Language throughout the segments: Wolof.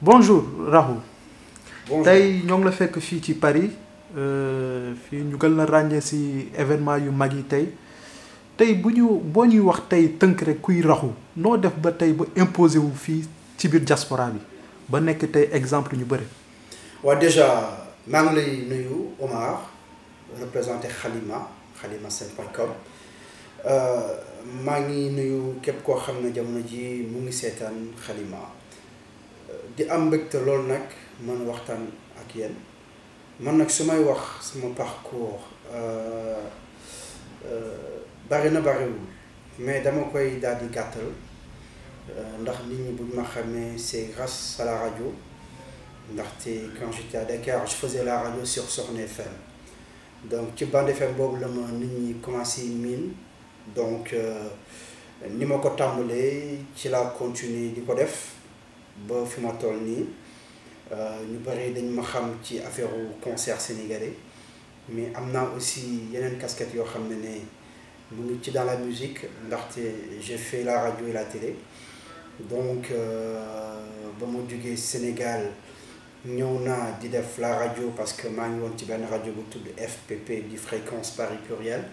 bonjour Rahou bonjour tey ñoo ngi la fekk fii ci Paris euh, fii ñu gën la ràññee si événement yu mag yi tey tey bu ñu boo ñuy wax tey tënk rek kuy Rahou noo def ba tey ba imposé wu fii ci biir diaspora bi ba nekk tey exemple ñu bëri. waaw déjà maa ngi lay nuyu Omar représenté Xalima xalimaseen.com maa ngi nuyu képp koo xam ne jamono ji mu ngi seetaan Xalima di am mbégte loolu nag mën waxtaan ak yéen man nag su may wax sama parcours bari na bariwul mais dama koy daal di gàttal ndax nit ñi bu ñu ma xamee c'est grâce à la radio ndaxte quand j'étais à Dakar je faisais la radio sur Soxna FM donc ci bande FM boobu la ma nit ñi commencé miin donc ni ma ko tàmbalee ci la continuer di ko def ba fi ma toll nii ñu bëri dañ ma xam ci affaire concert sénégalais mais am naa aussi yeneen casquette yoo xam ne ne mu ngi ci dans la musique ndaxte j'ai fait la radio et la télé donc ba ma jógee Sénégal ñëw naa di def la radio parce que maa ngi woon ci benn rajo bu tudd FPP di fréquence Paris pluriel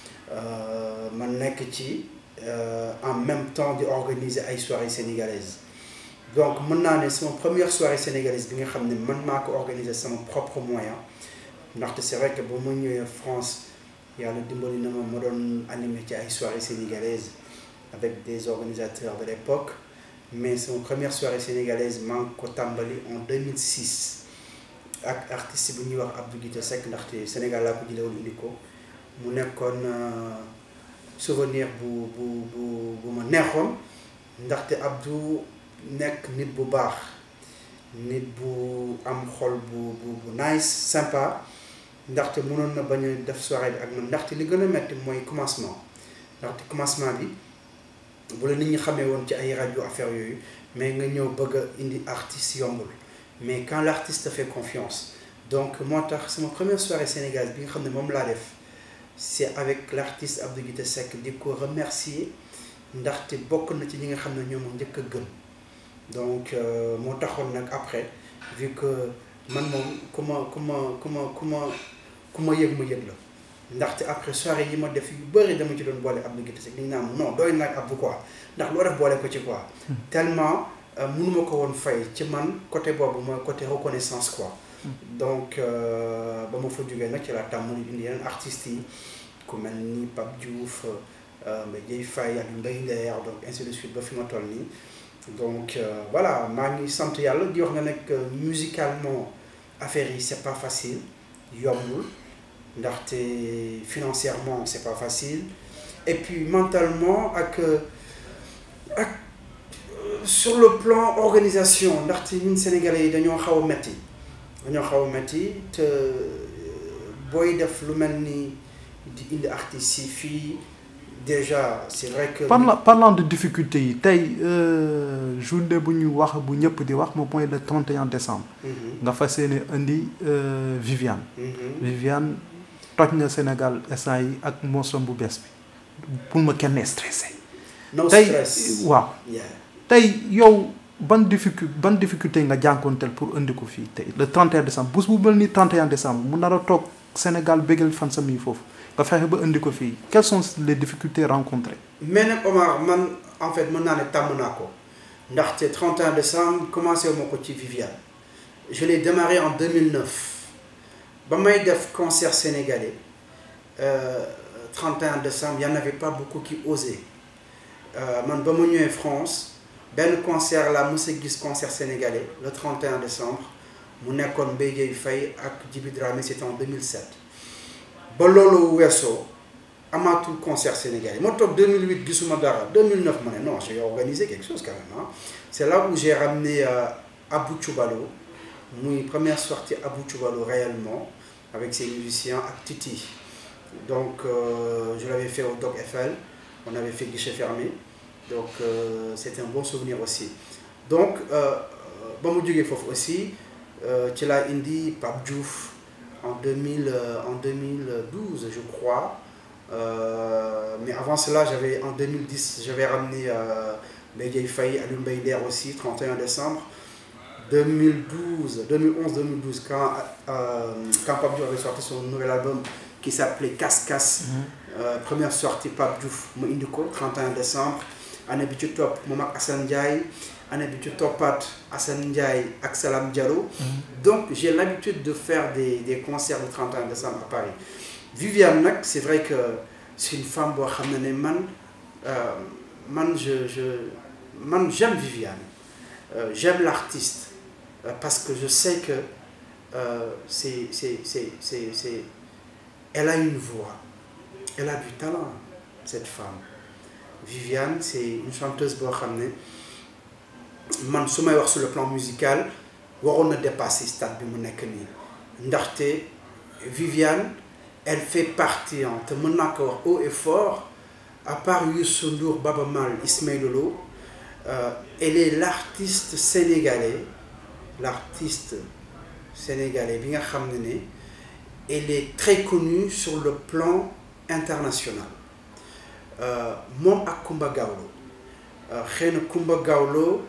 ma nekk ci en même temps di organiser ay soirées sénégalaises donc mën naa ne sama première soirée sénégalaise bi nga xam ne man maa ko organiser sama propre moyen ndaxte c'est vrai que ba ma ñëwee France yàlla dimbali na ma ma doon animé ci ay soirées sénégalaises avec des organisateurs de l'époque mais sama première soirée sénégalaise maa ngi ko tàmbali en 2006 ak artiste bu ñuy wax Abdou Guité Seck ndaxte Sénégal laa ko jëlee woon indi ko mu nekkoon souvenir bu bu bu bu ma neexoon ndaxte Abdou nekk nit bu baax nit bu am xol bu bu bu nice sympa ndaxte mënoon na bañ a def soirée bi ak man ndaxte li gën a metti mooy commencement ndaxte commencement bi bu la nit ñi xamee woon ci ay rajo affaire yooyu mais nga ñëw bëgg a indi artiste yombul mais quand l'artiste te fait confiance donc moo tax sama première soirée sénégalaise bi nga xam ne moom laa def c'est avec l'artiste Abdou Guité Seck di ko remercier ndaxte bokk na ci ñi nga xam ne ñoom njëkk a gëm donc moo taxoon nag après vu que man moom ku ma ku ma ku ma ku ma ku ma yëg ma yëg la ndaxte après soirée yi ma def yu bëri dama ci doon boole Abdou Guité Seck dañu naan non doy nag Abdou quoi ndax loo def boole ko ci quoi tellement mënuma ko woon fay ci man côté boobu mooy côté reconnaissance quoi donc ba ma fa jógee nag ci la tàmm indi yeneen artistes yi ku mel ni Pape Diouf Mbaye Dieye Faye ak Mbaye Nder donc ainsi de suite ba fi ma toll nii donc voilà maa ngi sant yàlla di wax nga nekk musicalement affaire yi c'est pas facile yombul ndaxte financièrement c'est pas facile et puis mentalement ak ak sur le plan organisation ndaxte ñun sénégalais yi dañoo xaw a metti dañoo xaw a metti te booy def lu mel ni di indi artistes yi fii déjà c'est vrai que. parlant parlant de difficulté yi tey journée bu ñu wax bu ñëpp di wax moom mooy le 31 décembre. nga fas yéene indi Viviane. Viviane toj na Sénégal instant yi ak mosom bu bees bi pour ma kenn stressé. no tey stress waaw tey yow ban difficulté ban difficulté nga jànkoonteel pour indi ko fii tey le 31 décembre bés bu mel ni 31 décembre mu nar a toog Sénégal bégal fan sami foofu. nga fexe ba indi ko fii quelles sont les difficultés rencontrées. mais nag Omar man en fait mën naa ne tàmm naa ko ndaxte 31 décembre commencé wu ma ko ci Viviane je l'ai démarré en 2009 ba may def concert sénégalais euh, 31 décembre y en avait pas beaucoup qui osaient man ba ma ñëwee France benn concert la mës a gis concert sénégalais le 31 décembre mu nekkoon Mbaye Dieye Faye ak Djiby Dramé c'était en 2007. ba loolu weesoo amaatul concert sénégalais ma toog 2008 gisuma dara 2009 ma ne non j'ai organisé quelque chose quand même ah c'est là où j'ai ramené euh, Abou Choubalo muy première sortie Abou Choubalo réellement avec ses musiciens ak Titi donc euh, je l'avais fait au Doc FL on avait fait guichet fermé donc euh, c'était un bon souvenir aussi donc ba mu jógee foofu aussi ci laa indi Pape Diouf en 2000 en 2012 je crois euh, mais avant cela j'avais en 2010 j'avais ramené euh, Mbaye Dieye Faye Aliou Mbaye Nder aussi 31 décembre 2012, 2011-2012, quand, euh, quand Pape Diouf avait sorti son nouvel album qui s'appelait Casse Casse, euh, première sortie Pape Diouf, mu indi ko 31 décembre année bi ci topp moom ak Assane Ndiaye année bi ci toppaat Assane Ndiaye ak Salam Diallo. donc j'ai l'habitude de faire des des concerts le 31 décembre à Paris Viviane nag c'est vrai que c'est une femme boo xam ne ne man euh, man je je man j'aime Viviane Euh, j'aime l'artiste euh, parce que je sais que euh, c'est c'est c'est c'est c'est elle a une voix elle a du talent cette femme Viviane c'est une chanteuse boo xam ne man su may wax sur le plan musical waroon na dépasser stade bi mu nekk nii ndaxte Viviane elle fait partie en te mën naa ko wax haut et fort à part Youssou Ndour Baba Maal Ismaël Lô Euh, elle est l'artiste sénégalais l'artiste sénégalais bi nga xam ne ne elle est très connue sur le plan international moom ak Kumba Gawlo xëy na Kumba Gawlo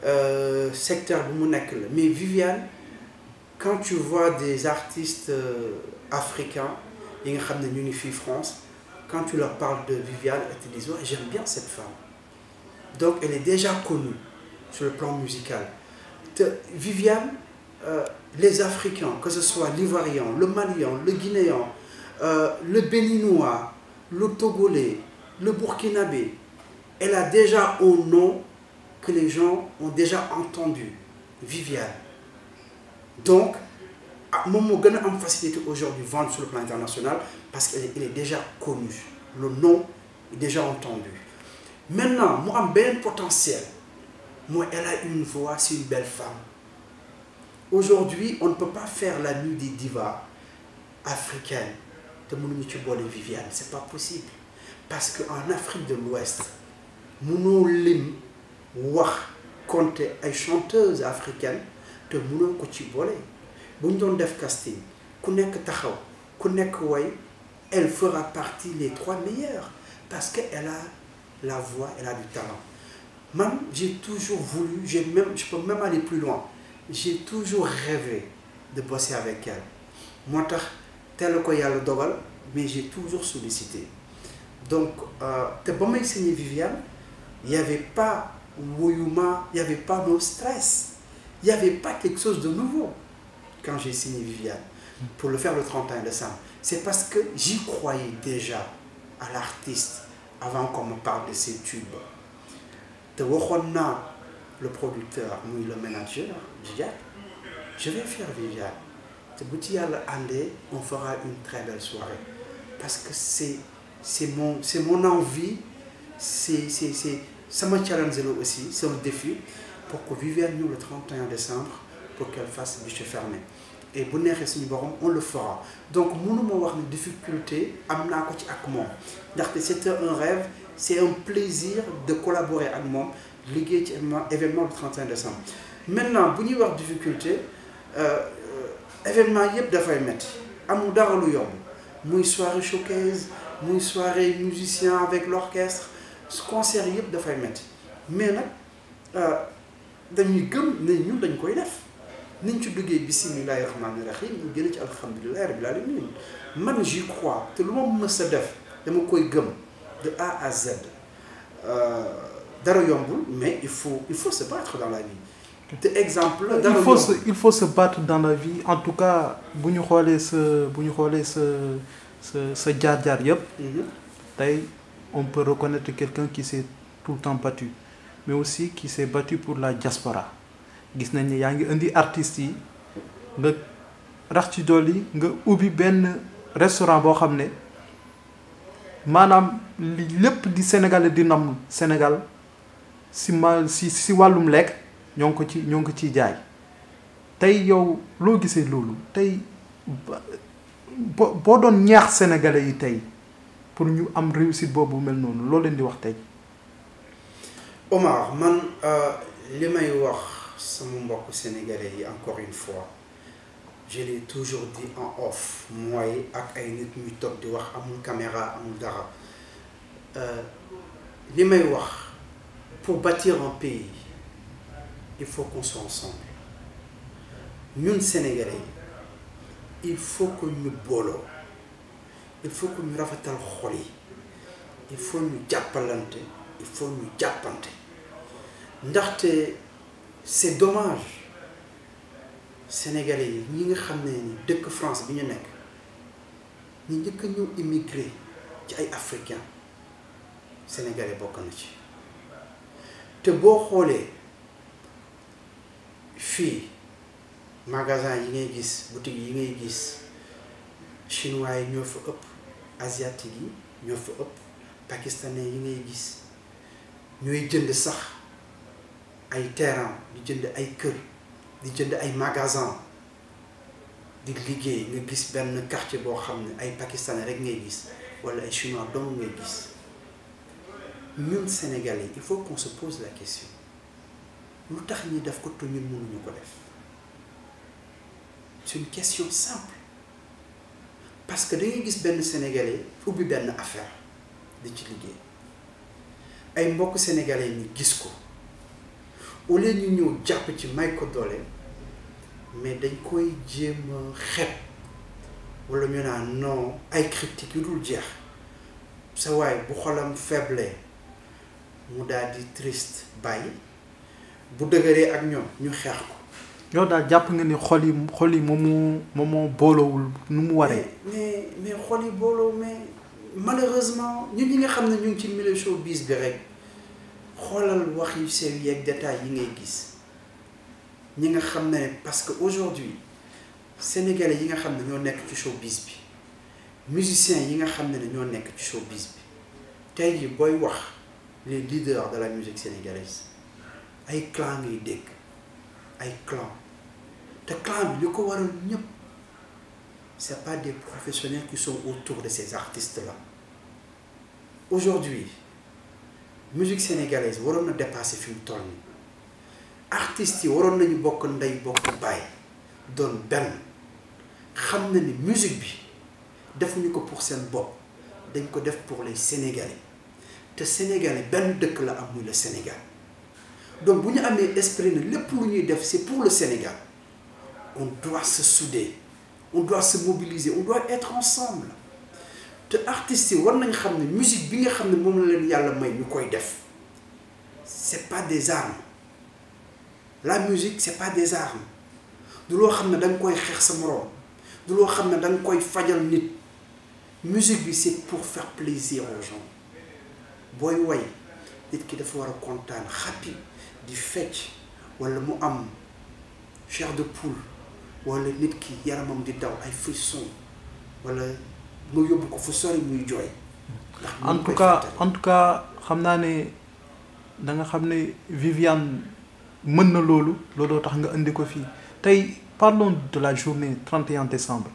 secteur bi mu nekk la mais Viviane quand tu vois des artistes euh, africains yi nga xam ne ñu ngi fii France quand tu leur parles de Viviane elles te disent ouais, j'aime bien cette femme donc elle est déjà connue sur le plan musical te Viviane euh, les Africains que ce soit l'Ivoirien le Malien le Guinéen euh, le Béninois le Togolais le Burkinabé elle a déjà un nom que les gens ont déjà entendu Viviane donc ah moom moo gën a am facilité aujourd'hui vendre sur le plan international parce qu'elle est, elle est déjà connue le nom est déjà entendu maintenant mu am beneen potentiel mooy elle a une voix c'est une belle femme aujourd'hui on ne peut pas faire la nuit des divas africaines te mënuñu ci boole Viviane c'est pas possible parce que en Afrique de l'Ouest mënoo lim wax compter ay chanteuses africaines te mënoo ko ci boole bu ñu doon def casting ku nekk taxaw ku nekk way elle fera partie les trois meilleures parce que elle a la voix elle a du talent man j'ai toujours voulu j'ai même je peux même aller plus loin j'ai toujours rêvé de bosser avec elle moo tax teel ko yàlla dogal mais j'ai toujours sollicité donc te ba may signé Viviane il y avait pas woyuma il y avait pas no stress il y avait pas quelque chose de nouveau quand j'ai signé Viviane pour le faire le 31 décembre c'est parce que j'y croyais déjà à l'artiste avant qu'on me parle de ces tubes te waxoon naa le producteur muy le manager Djidiack je vais faire Viviane te bu ci yàlla àndee on fera une très belle soirée parce que c'est c'est mon c'est mon envie c'est c'est c'est sama challenge la aussi c'est un défi pour que Viviane ñëw le 31 décembre pour qu'elle fasse guichet fermé et bu neexee suñu borom on le fera donc mënuma wax ne difficulté am naa ko ci ak moom ndaxte c'était un rêve c'est un plaisir de collaborer ak moom liggéey ci événement le 31 décembre maintenant bu ñuy wax difficulté événement yëpp dafay métti amul dara lu yomb muy soirée showcase muy soirée musicien avec l'orchestre concert yëpp dafay métti mais nag dañuy gëm ne ñun dañ koy def niñ ci duggee bisimilahi rahmaani rahim ñu génn ci alhamdulilahi rabbil alamin man j'y crois te lu ma mës a def dama koy gëm de A à Z dara yombul mais il faut il faut se battre dans la vie te exemple il faut se il faut se battre dans la vie en tout cas bu ñu xoolee sa bu ñu xoolee sa sa sa jaar-jaar yëpp tey on peut reconnaître quelqu'un qui s'est tout le temps battu mais aussi qui s'est battu pour la diaspora gis nañ ne yaa ngi indi artistes yi nga rax ci dolli nga ubbi benn restaurant boo xam ne maanaam li lépp di Sénégal di nam Sénégal si ma si si wàllum lekk ñoo ngi ko ci ñoo ngi ko ciy jaay tey yow loo gisee loolu tey boo boo doon ñaax sénégalais yi tey pour ñu am réussite boobu mel noonu loo leen di wax tey. Omar man li may wax sama mbokk sénégalais yi encore une fois je l'ai toujours dit en off mooy ak ay nit ñuy toog di wax amul caméra amul dara li may wax pour bâtir un pays il faut qu'on soit ensemble ñun sénégalais yi il faut que ñu booloo il faut que ñu rafetal xol yi il faut ñu jàppalante il faut ñu jàppante ndaxte c'est dommage sénégalais yi ñi nga xam ne ni dëkk France bi ñu nekk ñu njëkk a ñëw immigré ci ay africains sénégalais bokk na ci te boo xoolee fii magasin yi ngay gis boutique yi ngay gis chinois yi ñoo fa ëpp asiatique yi ñoo fa ëpp pakistanais yi ngay gis ñooy jënd sax ay terrain di jënd ay kër di jënd ay magasin di liggéey nga gis benn quartier boo xam ne ay pakistanais rek ngay gis wala ay chinois dong ngay gis ñun sénégalais il faut qu'on se pose la question lu tax ñi def ko te ñun mënuñu ko def c'est une question simple parce que da ngay gis benn sénégalais ubbi benn affaire di ci liggéey ay mbokk sénégalais ñu gis ko au lieu ñu ñëw jàpp ci may ko doole mais dañ koy jéem a xeeb wala ñu naan non ay critiques yu dul jeex sa waay bu xolam faible mu daal di triste bàyyi bu dëgëree ak ñoom ñu xeex ko. yow daal jàpp nga ni xol yi xol yi moom moo moom moo boolowul nu mu waree. mais mais xol yi booloo mais malheureusement ñun ñi nga xam ne ñu ngi ci milieu showbiz bi rek xoolal wax yu sew yi ak détails yi ngay gis ñi nga xam ne parce que aujourd'hui sénégalais yi nga xam ne ñoo nekk ci showbiz bi musiciens yi nga xam ne ñoo nekk ci showbiz bi tey jii booy wax les leaders de la musique sénégalaise ay clan ngay dégg ay clan te clan bi li ko waral ñëpp c'est pas des professionnels qui sont autour de ces artistes-là aujourd'hui musique sénégalaise waroon na dépasser fi mu toll nii artistes yi waroon nañu bokk ndey bokk baay doon benn xam na ni musique bi defuñu ko pour seen bopp dañ ko def pour les sénégalais te sénégalais benn dëkk la am muy le Sénégal donc bu ñu amee esprit na lépp lu ñuy def c'est pour le Sénégal on doit se souder on doit se mobiliser on doit être ensemble te artistes yi war nañ xam ne musique bi nga xam ne moom la leen yàlla may ñu koy def c'est pas des armes la musique c'est pas des armes du loo xam ne da nga koy xeex sa moroom du loo xam ne da nga koy fajal nit musique bi c'est pour faire plaisir aux gens booy way nit ki dafa war a kontaan happy di fecc walla mu am chair de poule walla nit ki yaramam di daw ay frisson walla nga yóbbu ko fu sori muy jooy. en tout cas en tout cas xam naa ne da nga xam ne Viviane mën na loolu looloo tax nga indi ko fii tey parlons de la journée 31 décembre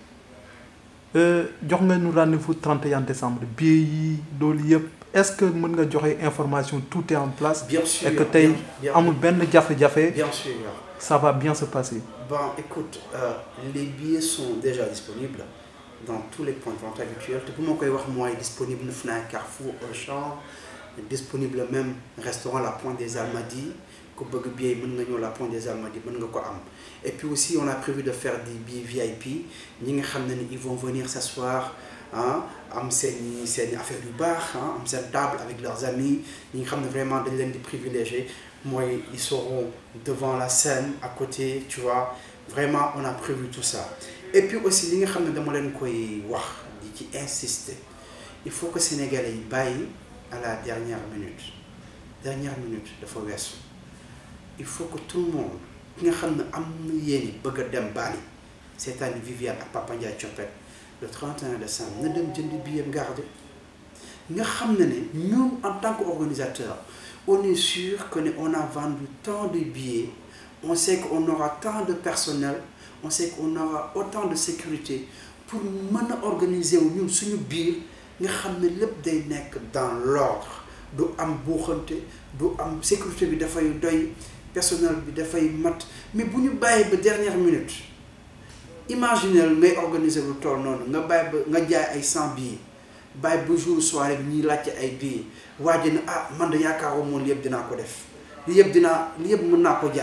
jox nga ñu rendez-vous 31 décembre billets yi loolu yëpp est-ce que mën nga joxe information tout est en place. bien sûr et que tey amul benn jafe-jafe. bien sûr ça va bien se passer. bon écoute euh, les billets sont déjà disponibles dans tous les points de vente habituels te bu ma koy wax mooy disponible Fnac Carrefour Auchan disponible même restaurant La Pointe des Almadies ku bëgg billet mën nga ñëw La Pointe des Almadies mën nga ko am et puis aussi on a prévu de faire des billets VIP ñi nga xam ne ni ils vont venir s'asseoir ah am seen seen affaire yu baax ah am seen table avec leurs amis ñi nga xam ne vraiment dañ leen di privilégier mooy ils seront devant la scène à côté tu vois vraiment on a prévu tout ça et puis aussi li nga xam ne dama leen koy wax di ci insister il faut que sénégalais yi bàyyi à la dernière minute dernière minute dafa weesu il faut que tout le monde ki nga xam ne am na yéene bëgg a dem Bali c'est-à-dire Viviane ak Papa Ndiaye Thiopet le 31 décembre na dem jënd billet garde nga xam ne ne ñun en tant qu'organisateur on est sûr que ne on a vendu tant de billets on sait qu'on aura tant de personnel on sait qu'on aura autant de sécurité pour mën a organiser wu ñun suñu biir nga xam ne lépp day nekk dans l'ordre du am buuxante du am sécurité bi dafay doy personnel bi dafay mat mais bu ñu bàyyi ba dernière minute imaginez ngay organiser lu toll noonu nga bàyyi ba nga jaay ay cent billets bàyyi ba jour soirée bi ñuy laajte ay billets waa ji ne ah man de yaakaaroo moom li yëpp dinaa ko def li yëpp dinaa li yëpp mën naa ko jaay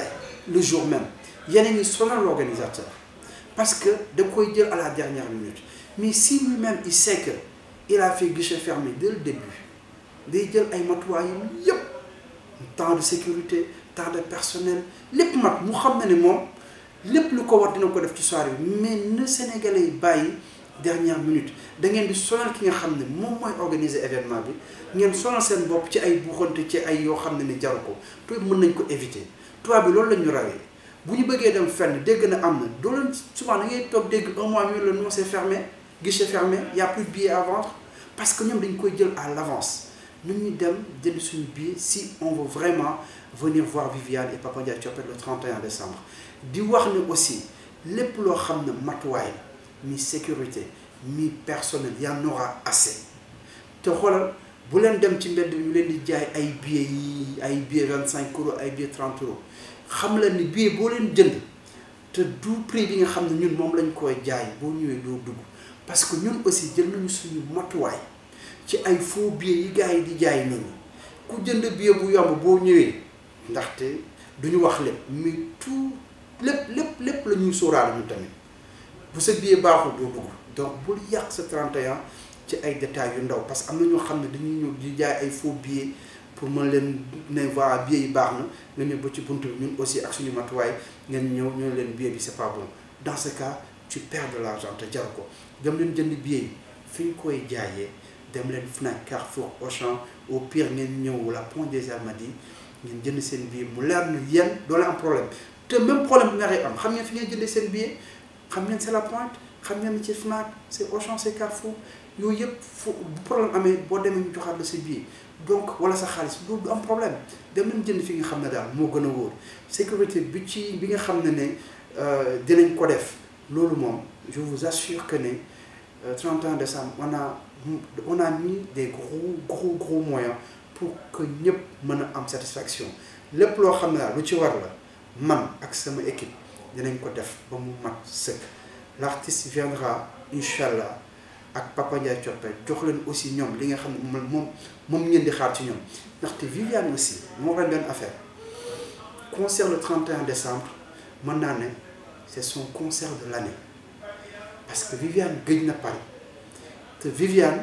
le jour même yeneen ñi sonal l'organisateur parce que da koy jël à la dernière minute mais si lui-même il sait que il a fait guichet fermé dès le début day jël ay matuwaayam yépp temps de sécurité temps de personnel lépp mat mu xam na ne moom lépp lu ko war dina ko def ci soirée bi mais na Sénégalais yi bàyyi dernière minute da ngeen di sonal ki nga xam ne moom mooy organiser événement bi ngeen sonal seen bopp ci ay buuxante ci ay yoo xam ne ni jaru ko tuuti mën nañ ko éviter tubaab bi loolu la ñu rawee bu ñu bëggee dem fenn dégg na am na doo leen souvent da ngay toog dégg un mois ñu la non c'est fermé guichet fermé y a plus de billets à vendre parce que ñoom dañ koy jël à l'avance nu ñuy dem jënd suñu billet si on veut vraiment venir voir Viviane et Papa Ndiaye Thiopete le 31 décembre di wax ne aussi lépp loo xam ne matuwaay la mi sécurité mi personnel y en aura assez te xoolal bu leen dem ci mbedd ñu leen di jaay ay billets yi ay billets vingt cinq euros ay billets trente euros xam leen ni billet boo leen jënd te du prix bi nga xam ne ñun moom lañ koy jaay boo ñëwee doo dugg parce que ñun aussi jël nañu suñu matuwaay ci ay faux billets yi gars yi di jaay nit ñi ku jënd billet bu yomb boo ñëwee ndaxte duñu wax lépp mais tout lépp lépp lépp la ñuy sóoraale ñu tamit bu sa billet baaxul doo dugg donc bul yàq sa 31 ci ay détails yu ndaw parce que am na ñoo xam ne dañuy ñëw di jaay ay faux billets pour mën leen ne voilà billet yi baax na nga ñëw ba ci buntu bi ñun aussi ak suñu matuwaay ngeen ñëw ñoo leen billet bi c'est pas bon dans ce cas tu perds de l'argent te jar ko dem leen jënd billet yi fi ñu koy jaayee dem leen Fnac Carrefour Auchan au pire ngeen ñëw la Pont des Almadies ngeen jënd seen billet mu leer na yéen doo leen am problème te même problème bi nga am xam ngeen fi ngeen jëndee seen billet xam ngeen c'est la Pointe xam ngeen ci Fnac c'est Auchan c'est Carrefour yooyu yëpp fu bu problème amee boo demee ñu joxaat la sa billet donc wala sa xaalis loolu du am problème dem leen jënd fi nga xam ne daal moo gën a wóor sécurité bi ci bi nga xam ne ne dinañ ko def loolu moom je vous assure que ne 31 décembre on a on a mis des gros gros gros moyens pour que ñëpp mën a am satisfaction lépp loo xam ne daal lu ci war la man ak sama équipe dinañ ko def ba mu mat sëkk l'artiste viendra incha allah ak Papa Ndiaye Thiopete jox leen aussi ñoom li nga xam ne moom moom ngeen di xaar ci ñoom ndaxte Viviane aussi moo ren benn affaire concert le 31 décembre mën naa ne c'est son concert de l'année parce que Viviane gëj na Paris te Viviane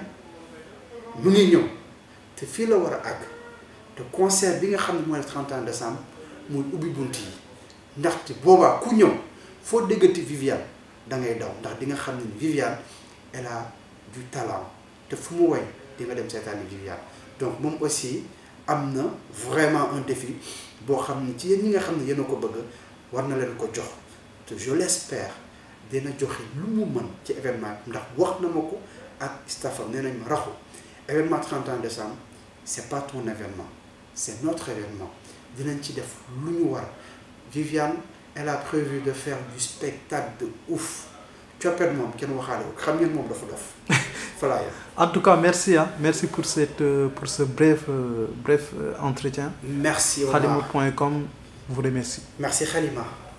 mu ngi ñëw te fii la war a àgg te concert bi nga xam ne mooy le 31 décembre muy ubbi bunt yi ndaxte boobaa ku ñëw foo déggati Viviane da ngay daw ndax di nga xam ne Viviane elle a du talent te fu mu woy di nga dem seetaani Viviane donc moom aussi am na vraiment un défi boo xam ne ci yéen ñi nga xam ne yéen a ko bëgg war na leen ko jox te je l'espère dina joxe lu mu mën ci événement ndax wax na ma ko ak staffam nee nañ ma raxu événement 31 décembre c'est pas ton événement c'est notre événement dinañ ci def lu ñu war Viviane elle a prévu de faire du spectacle de ouf Thiopete moom kenn waxaale ko xam ngeen moom dafa dof voilà en tout cas merci hein merci pour cette pour ce bref bref entretien merci Khalimout.com vous remercie merci Khalima